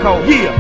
kaw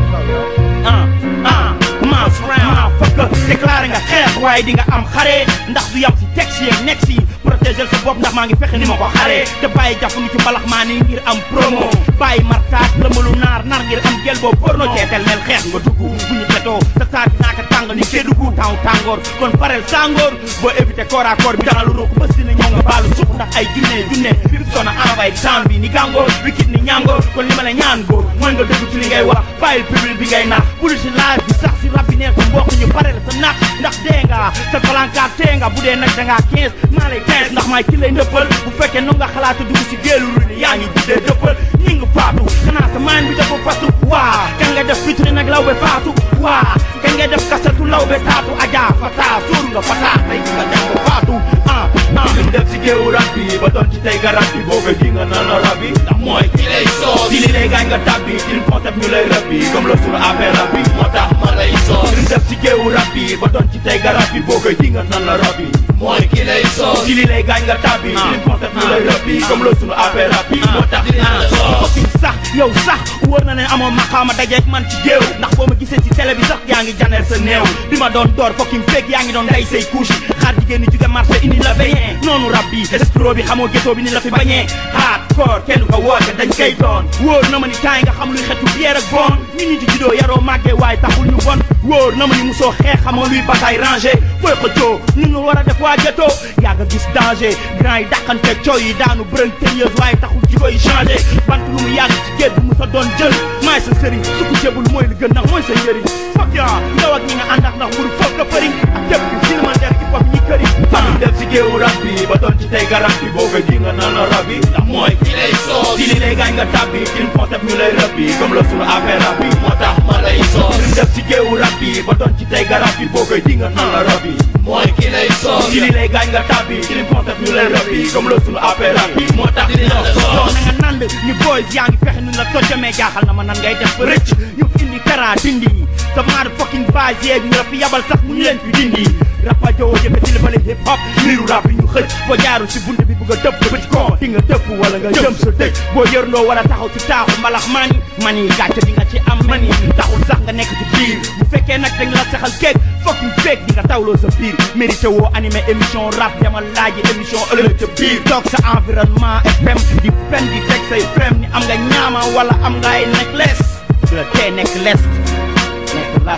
yeah ah ah mass round fëkk déclaré nga xeex waaye di nga am xare ndax du yam si texte yeeg nekk si protéger sa bopp ndax maa ngi fexe ni ma ko xare te bàyyi jàppandu ci mbalax maa ni ngir am promo bàyyi martaat lëmalu naar nar ngir am gel boo porno teetel mel xeex nga dugg bu ñu tetoo sa taat naaka tàng ni Kédougou taw tàngoor kon parel tàngoor boo éviter corps à corps bi dara lu ruq bés dina ñëw nga baalu suq ndax ay junne junne fi sona envoyé temps bi ni gàngoor wikit ni ñàngoor kon li ma la ñaan góor mooy nga dëgg ci li ngay wax bàyyil public bi ngay nax bul si live bi sax si rab bi neex sa mbokk ñu parel sa nax ndax dee nga sa palankaat tee nga bu dee nag dangaa 15 maa lay 15 ndax maay ki lay ndëppal bu fekkee nu nga xalaata dugg si géelu ru ni yaa ngi guddee dëppal ñi nga faatu xanaa sa maan bi dafa fatu waa kan nga def fitri nag law be faatu waa kan nga def kasatu law be taatu ajaa fataa sóoru nga fataa tey nga def ko faatu ah ah lim def si géewu rab bi ba doon ci tey garab bi boo ko di nga naan la rab bi ndax mooy ki lay soos ci li lay gaañ nga tàbbi ci concept ñu lay rab bi comme la sunu affaire rab bi moo tax ma lay soos lim def si géewu rab bi ba doon ci tey garab bi boo ko di nga naan la rab bi mooy ki lay soos ci li lay gaañ nga tàbbi ci concept ñu lay rab bi comme la sunu affaire rab bi moo tax dina la soos fucking sax yow sax wóor na ne amoo maqaama dajeek man ci géew ndax boo ma gisee ci télé bi sax yaa ngi janeel sa néew bi ma doon door fucking fake yaa ngi doon day say couche xaar jigéen ñi jóge marché indi la bañee noonu rab bi estro bi xamoo gétoo bi ni la fi bañee hardcore kenn ko woote dañ koy doon wóor na ma ni temps yi nga xam luy xetu bière ak bon ñu ñu ci juddoo yaroo màggee waaye taxul ñu bon wóor na ma ni musoo xeex xamoo luy bataille rangé booy xëccoo ñun ñu war a def waa gétoo yaa nga gis danger grand yi dàqante coow yi daanu bërën tëyeuse waaye taxul jiko yi changé bant lu mu yàgg ci géej bu mu sa doon jël maay sa sëriñ su ko jébul mooy li gën ndax mooy sa njëriñ fok yaa yow ak ñi nga ànd ak ndax mburu foog nga fëriñ ak képp ki sinimantère hip hop ñi këri lim def si géewu rab bi ba doon ci tey garab bi boo ko di nga naan la rab bi ndax mooy ki lay soos ci li lay gaañ nga tàbbi ci concept ñu lay rab bi comme la sunu affaire rab bi moo tax ma lay soos lim def si géewu rab bi ba doon ci tey garab bi boo ko di nga naan la rab bi mooy ki lay soos ci li lay gaañ nga tàbbi ci concept ñu lay rab bi comme la sunu affaire rab bi moo tax dina la yow soos na nga nand ni boys yaa ngi fexe nu la tojjamee jaaxal na ma nan ngay def ba rëcc ñu indi kara dindi sa maad fucking base yeeg ñu la fi yabal sax mu ñu leen fi dindi rapa jowo yëkkati li bale hip hop liiru rap yi ñu xëcc boo jaarul si bunt bi bëgg a dëpp ba ci kaw di nga dëpp wala nga jëm sa dëj boo yërndoo war a taxaw ci taaxu mbalax mani mani gàcce di nga ci am mani taxul sax nga nekk ci biir bu fekkee nag dañ la saxal keeg fucking fake di nga tawloo sa biir mérité woo animé émission rap demal laaji émission ëllëg ca biir toog sa environnement FM di fen di teg say frem ni am nga ñaama wala am nga ay necklace du la tee nekk lest nekk las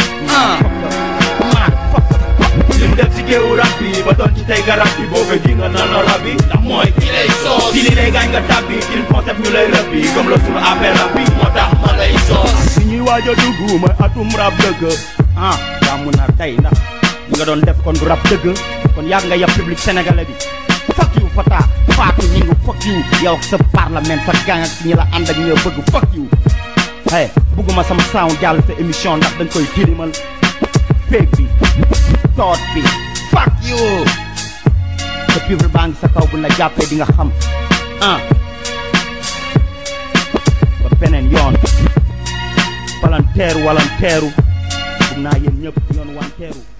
ah maa fuck lim def si géewu rab bi ba doon ci tey garab bi boo ko di nga naan la rab bi ndax mooy ki lay soos ci li lay gaañ nga tàbbi ci concept ñu lay rab bi comme la sunu affaire rab bi moo tax ma lay soos si ñuy waaj a dugg mooy atum rap dëgg ah yaa mun na tey ndax li nga doon def kon du rap dëgg kon yàgg nga yab public sénégalais bi fuck you fata faatu ñi ngi fuck you yow ak sa parlement sa gang ak ñi la ànd ak ñi la bëgg fuck you hey bugguma sama sound jàll sa émission ndax dañ koy tilimal péeg bi toot bi fuck you sa pivre baa ngi sa kaw bu la jàppee di nga xam ah ba beneen yoon palanteeru walanteeru bugg naa yéen ñëpp yoon wanteeru